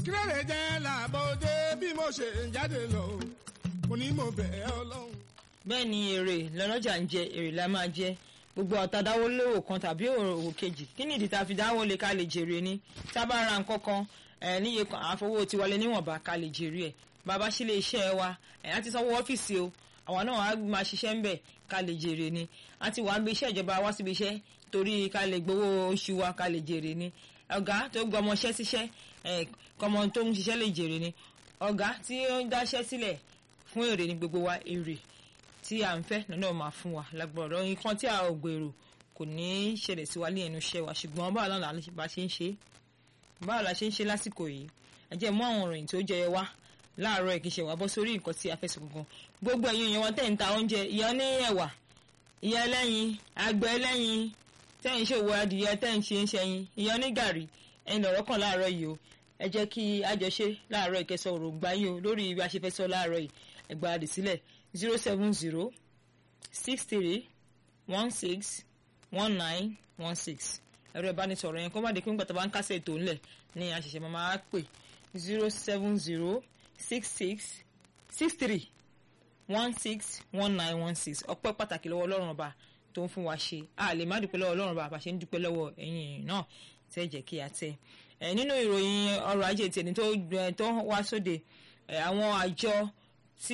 kí ló lè jẹ́ làbọ̀dé bí mo ṣe ń jáde lọ mo ní mo bẹ̀ ẹ́ ọlọ́run. bẹ́ẹ̀ ni èrè lọ́lọ́jà ń jẹ èrè la máa jẹ gbogbo ọ̀tá dáwọ́ lówó kan tàbí òwò kejì kí ni ìdí tá a fi dáwọ́ lé ká lè jèrè ni tá a bá ra nǹkan kan ẹ̀ níye kan àfọwọ́ ti wọlé níwọ̀nba ká lè jèrè ẹ̀ bàbá sílé iṣẹ́ wa ẹ̀ á ti sanwó ọ́fíìsì o àwọn náà á máa ṣiṣẹ́ ń bẹ̀ ká lè jèrè ni á ti wàá gbé iṣẹ́ ìjọba wá síbi iṣẹ́ torí ká lè gbowó oṣù wa ká lè jèrè ni ọ̀gá tó gbọ́ ọmọṣẹ́ síṣẹ́ ẹ̀ kọ́mọ tó ń ṣiṣẹ́ lè jèrè ni ọ̀gá tí ó ń dáṣẹ́ sílẹ̀ fún èrè ni gbogbo wa èrè tí à ń fẹ́ lọ́nà máa fún wa lágbọ̀rọ̀ nǹkan tí a ò gbèrò kò ní í ṣẹlẹ̀ sí wa ní ẹnu iṣẹ́ wa ṣùgbọ́n báwo la bá ṣe ń ṣe báwo la ṣe ń ṣe lásìkò yìí ẹ jẹ́ mú àwọn ìròyìn tó jẹyọ wá láàárọ̀ ìkíṣẹ́ wa bọ́ sórí nǹkan tí a fẹ́ sọ gangan gbogbo ẹ̀yin èèyàn wọn tẹ̀ ń ta oúnjẹ ìyá ní ẹ̀wà ìyá ẹlẹ́yin àgbẹ̀ ẹlẹ́yin tẹ̀ ń ṣòwò adìyẹ tẹ̀ ń ṣe ń ṣẹyin ìyá ní gàrí ẹ̀yin lọ̀rọ̀ kan láàárọ̀ yìí o ẹ jẹ́ kí àjọṣe láàárọ̀ ìkẹsọ òròǹgbà yìí o lórí ibi àṣefẹ́sọ láàárọ̀ yìí ẹgbà àdì sílẹ̀ zero seven zero six three one six one nine one six ẹ̀rọ ìbánisọ̀rọ̀ yẹn kó má di pé nígbà tó bá ń kásẹ̀ ètò ńlẹ̀ ní àṣẹṣẹ máa pè zero seven zero six six six three one six one nine one six ọpẹ́ pàtàkì lọ́wọ́ ọlọ́run ọba tó ń fún wa ṣe a lè má dúpẹ́ lọ́wọ́ ọlọ́run ọba àbàṣe ń dúpẹ́ lọ́wọ́ ẹ̀yin èèyàn náà tẹ́ jẹ́ kí a tẹ́ ẹ̀ nínú ìròyìn ọrọ̀ ajé tèmi tó wá sóde àwọn àjọ tí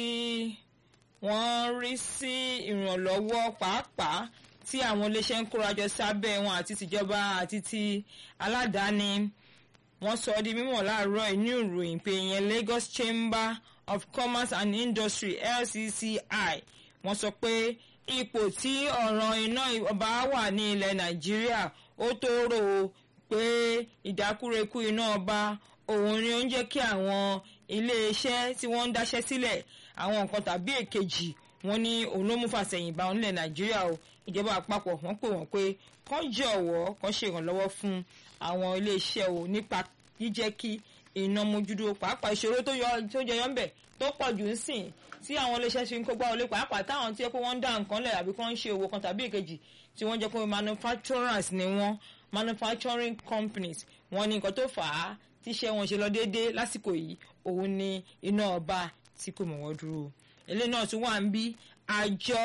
wọ́n rí sí ìrànlọ́wọ́ pàápàá tí àwọn iléeṣẹ́ ń kórajọ sábẹ́ wọn àti tìjọba àti ti aládàáni wọ́n sọ di mímọ̀ láàárọ̀ inú ìròyìn pé ìyẹn Lagos Chamber of Commerce and Industry LCCI wọ́n sọ pé ipò tí ọ̀ràn iná ọba wà ní ilẹ̀ Nàìjíríà ó tó rò ó pé ìdákúrekú iná ọba òun ni ó ń jẹ́ kí àwọn iléeṣẹ́ tí wọ́n ń dáṣẹ́ sílẹ̀ àwọn nǹkan tàbí èkejì wọ́n ní òun ló mú fàsẹ̀yìnbá onílẹ̀ nàìjíríà o ìjọba àpapọ̀ wọ́n pè wọ́n pé kán jọ̀wọ́ kán ṣèrànlọ́wọ́ fún àwọn iléeṣẹ́ o nípa jíjẹ́ kí iná mójúdó pàápàá ìṣòro tó jẹyọ ń bẹ̀ tó pọ̀ jù ń sìn tí àwọn iléeṣẹ́ ṣe ń kó gbá wọlé pàápàá táwọn tí wọ́n ń dá nǹkan lẹ̀ àbí kán ń ṣe òwò kan tàbí èkejì tí wọ́n jẹ́ pé manufacturers ni wọ́n manufacturing companies wọ́n ní nǹkan tó fà á tíṣẹ́ wọn ṣe lọ déédéé lásìkò yìí òun ni iná ọba tí kò mọ̀ wọ́n dúró eléyìí náà tún wà ń bí àjọ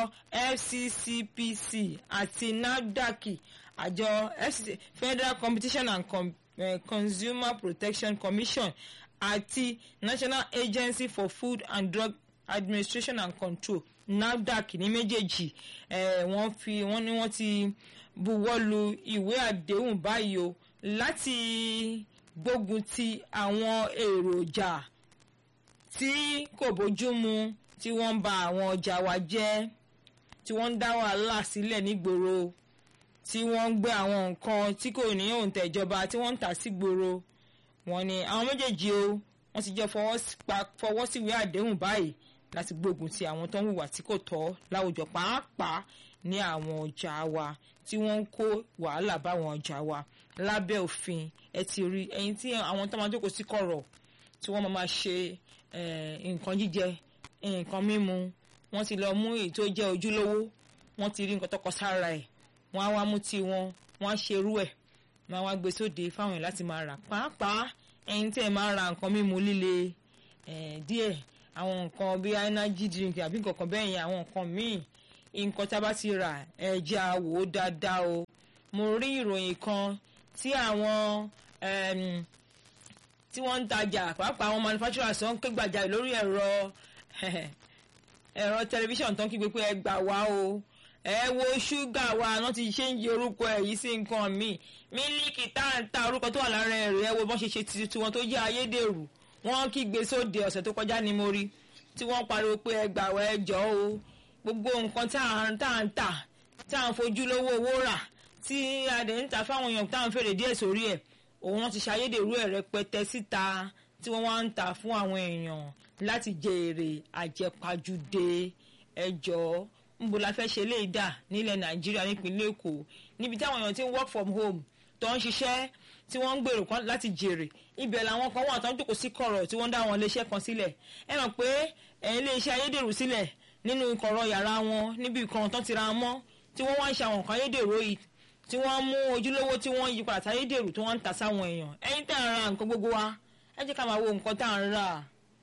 FCCPC àti NAFDAC àjọ Federal Competition and Com uh, Consumer Protection Commission àti National Agency for Food and Drug Administration and Control NAFDAC ní méjèèjì wọ́n fi wọ́n ní wọ́n ti buwọ́lu ìwé àdéhùn báyìí o láti gbógun ti àwọn èròjà tí kò bójú mu tí wọ́n ń ba àwọn ọjà wa jẹ́ tí wọ́n ń dá wàhálà sílẹ̀ nígboro tí wọ́n ń gbé àwọn nǹkan tí kò ní òǹtẹ̀ ìjọba tí wọ́n ń tà sígboro wọ́n ní àwọn méjèèjì o wọ́n ti jẹ́ fọwọ́ síwèé àdéhùn báyìí láti gbógun ti àwọn tó ń hùwà tí kò tọ́ láwùjọ pàápàá ní àwọn ọjà wa tí wọ́n ń kó wàhálà báwọn ọjà wa lábẹ́ òfin ẹ ti rí ẹyin tí àwọn tó máa jókòó sí kọ̀rọ̀ tí wọ́n máa ṣe nǹkan jíjẹ nǹkan mímu wọ́n ti lọ mú èyí tó jẹ́ ojúlówó wọ́n ti rí nǹkan tó kọ sára ẹ̀ wọ́n á wá mú tí wọn wọ́n á ṣerú ẹ̀ wọ́n á wá gbé sóde fáwọn èèyàn láti máa rà pàápàá ẹyin tí ẹ máa ra nǹkan mímu líle díẹ̀ àwọn nǹkan bíi energy drink àbí nǹkan kan bẹ́ẹ̀ yẹn àwọn nǹkan míì nǹkan tá a bá ti rà ẹ jẹ́ á wò ó dáadáa o mo rí ìròyìn kan tí àwọn tí wọ́n ń tajà pàápàá àwọn manufacturers tó ń ké gbàjarè lórí ẹ̀rọ ẹ̀rọ tẹlifíṣàn tó ń kígbe pé ẹ gbà wá o ẹ wo ṣúgà wa wọ́n ti ṣe ń yí orúkọ ẹ̀ yìí sí nǹkan míì mílíkì tá à ń ta orúkọ tó wà lára ẹ̀rọ ẹ wo bọ́n ṣe ṣe tiwọn tó jẹ́ ayédèrú wọ́n kígbe sóde ọ̀sẹ̀ tó kọjá ni mo rí tí wọ́n pariwo pé ẹ gbà wá ẹ jọ o gbogbo nǹkan tá à ń tà tá à ń fojú lówó owó rà tí a dẹ̀ ń ta fáwọn èèyàn tá à ń fèrè díẹ̀ sórí ẹ̀ òun wọn ti ṣàyédèrú ẹ̀ rẹpẹtẹ síta tí wọ́n wá ń tà fún àwọn èèyàn láti jèrè àjẹpajúdé ẹjọ́ níbo la fẹ́ ṣe léè dà nílẹ̀ nàìjíríà nípínlẹ̀ èkó níbi táwọn èèyàn ti ń work from home tó ń ṣiṣẹ́ tí wọ́n ń gbèrò kan láti jèrè ibẹ̀ làwọn kan wà tó ń jókòó sí kọ̀rọ̀ tí wọ́n dá àwọn iléeṣẹ́ kan sílẹ̀ ẹ mọ̀ pé iléeṣẹ́ ayédèrú sílẹ̀ nínú kọ̀rọ̀ yàrá wọn níbi kan tó ti ra wọn mọ́ tí wọ́n wá ń ṣe àwọn nǹkan ayédèrú yìí tí wọ́n mú ojúlówó tí wọ́n yí padà sáyédèrú tí wọ́n ń tà sáwọn èèyàn ẹ̀yin tẹ́ ń ra nǹkan gbogbo wa ẹ jẹ́ ká máa wo nǹkan tá à ń rà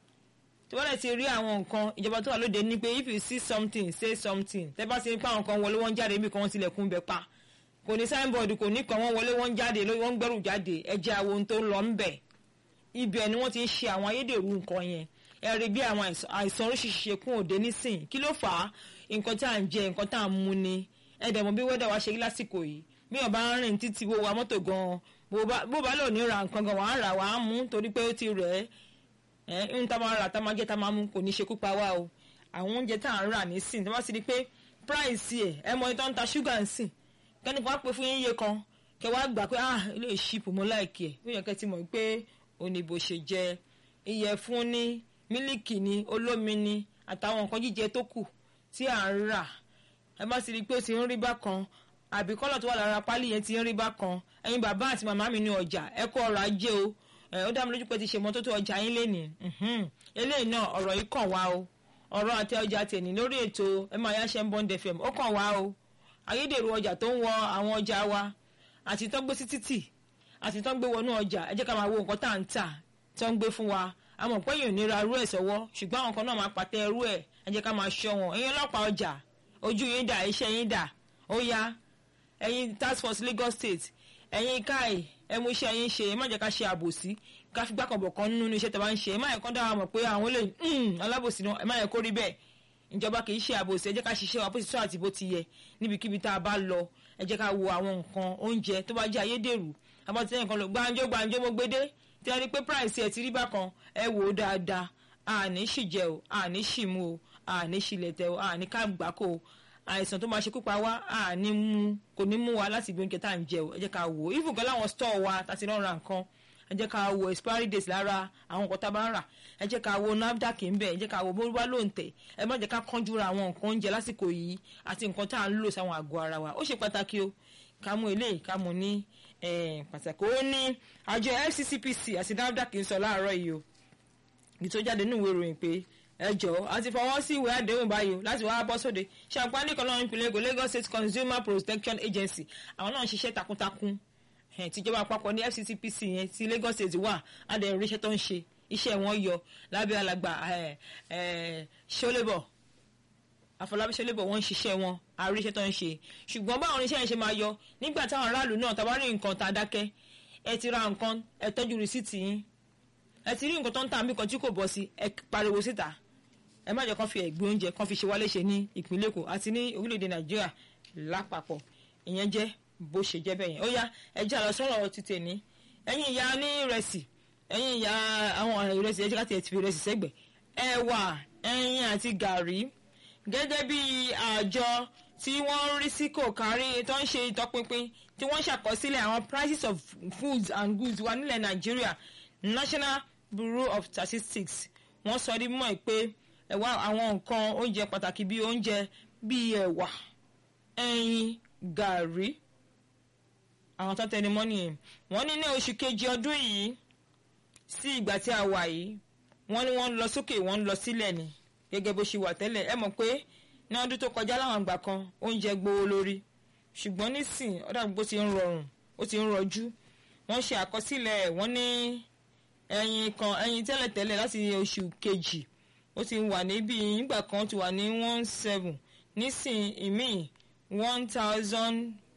tí wọ́n lè ti rí àwọn nǹkan ìjọba tó wà lóde ní pé if you see something say something tẹ́ bá ti rí pé àwọn kan wọlé wọ́n jáde níbi kan wọ́n tilẹ̀kùn bẹ̀ pa kò ní signboard kò ní kan wọ́n wọlé wọ́n jáde wọ́n gbẹ́rù jáde ẹ jẹ́ àwọn ohun tó ń lọ ń bẹ̀ ibẹ̀ ni wọ́n ti ń ṣe àwọn ayédèrú nǹkan yẹn ẹ rí bí àwọn àìsàn oríṣiríṣi ṣe kún òde nísìn kí ló fà á nǹkan tá à ń jẹ nǹkan tá à ń mu ni ẹ dẹ̀ mọ̀ bí wẹ́dà wa ṣe rí lásìkò yìí bí wọ́n bá ń rìn títí wo wa mọ́tò gan-an bó bá lò ní ra nǹkan gan wàá rà wàá mú torí pé ó ti rẹ̀ ẹ́ ń tá máa rà tá máa jẹ́ tá máa mú kò ní ṣekú pa wá o àwọn oúnjẹ tá à ń rà nísìn tí wọ́n sì rí pé price ẹ̀ ẹ mọ ìtọ́ ń ta ṣúgà ń sìn kẹ́ni kan á pè fún yín iye kan kẹ́ wá gbà pé ah ilé ìṣìpù mọ́ láìkí ẹ̀ ó yẹ kẹ́ ti mọ̀ pé oníbo ṣe jẹ ìyẹ̀fun ní mílíkì ní olómi ní àtàwọn nǹkan jíjẹ tó kù tí à ń rà ẹ bá sì rí i pé ó ti ń rí bákan àbí kọ́lọ̀ tó wà lára pálí yẹn ti ń rí bákan ẹ̀yin bàbá àti màmá mi ní ọjà ẹ kó ọrọ̀ ajé o ó dá mi lójú pé ti ṣe mọ́tótó ọjà yín lénìí eléyìí náà ọ̀rọ̀ yìí kàn wá o ọ̀rọ̀ àti ọjà tèmi lórí ètò ẹ máa yá ṣe ń bọ́ǹdẹ̀ fm ó kàn wá o ayédèrú ọjà tó ń wọ àwọn ọjà wa àti tó ń gbé sí títì àti tó ń gbé wọnú ọjà ẹ jẹ́ ká máa wo nǹkan tá à ń tà tó ń gbé fún wa àmọ́ pé yìí ò ní ra irú ẹ̀ sọ́wọ́ ṣùgbọ́n àwọn kan náà máa pàtẹ irú ẹ̀ ẹ jẹ́ ká máa ṣọ́ wọn ẹ̀yin ọlọ́pàá ọjà ojú yín dà iṣẹ́ yín dà ó yá ẹ̀yin task force Lagos State ẹ̀yin káì ẹ mú iṣẹ́ yín ṣe ẹ má jẹ́ ká ṣe àbòsí ká fi gbàkànbọ̀ kan nínú iṣẹ́ tẹ́ bá ń ṣe ẹ má yẹ kán dára mọ̀ pé àwọn lè alábòsí náà ẹ má yẹ kó rí bẹ́ẹ̀ ìjọba kì í ṣe àbòsí ẹ jẹ́ ká ṣiṣẹ́ wa bó ti tó àti bó ti yẹ níbikíbi tá a bá lọ ẹ jẹ́ ká wo àwọn nǹkan oúnjẹ tó bá jẹ́ ayédèrú abọ́tí ẹ̀yìn kan lọ gbàǹjo gbàǹjo mo gbédé tí a rí pé price ẹ̀ ti rí bákan ẹ wò ó dáadáa àní ṣì jẹ o àní ṣì mu o àní ṣì lẹ̀tẹ̀ o àní ká gbáko o àìsàn tó máa ṣekú pa wá àní mú kò ní mú wa láti ibi oúnjẹ tá à ń jẹ o ẹ jẹ́ ká wò ó even gan láwọn store wa tá a ti lọ́ọ́ ra nǹkan ẹ jẹ́ ká wo expiry date lára àwọn nǹkan tá a bá ń rà ẹ jẹ́ ká wo NAFDAC ń bẹ̀ ẹ jẹ́ ká wo bó bá ló ń tẹ̀ ẹ má jẹ́ ká kánjú ra àwọn nǹkan oúnjẹ lásìkò yìí àti nǹkan tá à ń lò sáwọn àgọ́ ara wa ó ṣe pàtàkì o ká mú eléyìí ká mú ní pàtàkì ó ní àjọ FCCPC àti NAFDAC ń sọ láàárọ̀ yìí o ìtò jáde nínú ìwé ìròyìn pé ẹjọ́ àti fọwọ́ sí ìwé àdéhùn báyìí o láti wáá bọ́ sóde ṣàǹpá nìkan náà ìpínlẹ̀ Èkó Lagos State Consumer Protection Agency àwọn náà ń ṣiṣẹ́ takuntakun tìjọba àpapọ̀ ní FCCPC yẹn ti Lagos State wà adẹ̀rù iṣẹ́ tó ń ṣe iṣẹ́ wọn yọ lábẹ́ alàgbà ṣọlẹ́bọ̀ àfọlábí ṣọlẹ́bọ̀ wọ́n ń ṣiṣẹ́ wọn àrí iṣẹ́ tó ń ṣe ṣùgbọ́n báwọn oníṣẹ́ yẹn ṣe máa yọ nígbà táwọn aráàlú náà tá bá rí nǹkan tá a dákẹ́ ẹ ti ra nǹkan ẹ tọ́jú rìsíìtì yín ẹ ti rí nǹkan tó ń tà mí kan tí kò bọ́ sí ẹ pariwo síta ẹ má jẹ́ kán fi ẹ̀gbin oúnjẹ kán fi ṣe wá léṣe ní ìpínlẹ̀ Èkó àti ní orílẹ̀-èdè Nàìjíríà lápapọ̀ ìyẹn jẹ́ bó ṣe jẹ́ bẹ́yẹn ó yá ẹ jẹ́ àlọ́ sọ̀rọ̀ ti tèmi ẹ̀yin ìyá ní ìrẹsì ẹ̀yin ìyá àwọn ìrẹsì ẹ̀jẹ̀ káti ẹ̀ ti fi ìrẹsì sẹ́gbẹ̀ ẹ̀wà ẹ̀yin àti gàrí gẹ́gẹ́ bí àjọ tí wọ́n ń rí sí kò kárí tó ń ṣe ìtọpinpin tí wọ́n ṣàkọsílẹ̀ àwọn prices of foods and goods wa nílẹ̀ Nàìjíríà National Bureau of Statistics wọ́n sọ ní mọ̀ pé ẹ̀wà àwọn nǹkan oúnjẹ pàtàkì bíi oúnjẹ bíi ẹ̀wà ẹ̀yin gàrí àwọn tó tẹnu mọ́ nìyẹn wọ́n ní ní oṣù kejì ọdún yìí sí ìgbà tí a wà yìí wọ́n ní wọ́n ń lọ sókè wọ́n ń lọ sílẹ̀ ni gẹ́gẹ́ bó ṣe wà tẹ́lẹ̀ ẹ mọ̀ pé ní ọdún tó kọjá láwọn àgbà kan oúnjẹ gbówó lórí ṣùgbọ́n nísìn ọ̀dà gbogbo ti ń rọrùn ó ti ń rọjú wọ́n ṣe àkọsílẹ̀ wọ́n ní ẹyin kan ẹyin tẹ́lẹ̀tẹ́lẹ̀ láti oṣù kejì ó ti wà níbi ìgbà kan ti wà ní one seven nísìn ìmíì one thousand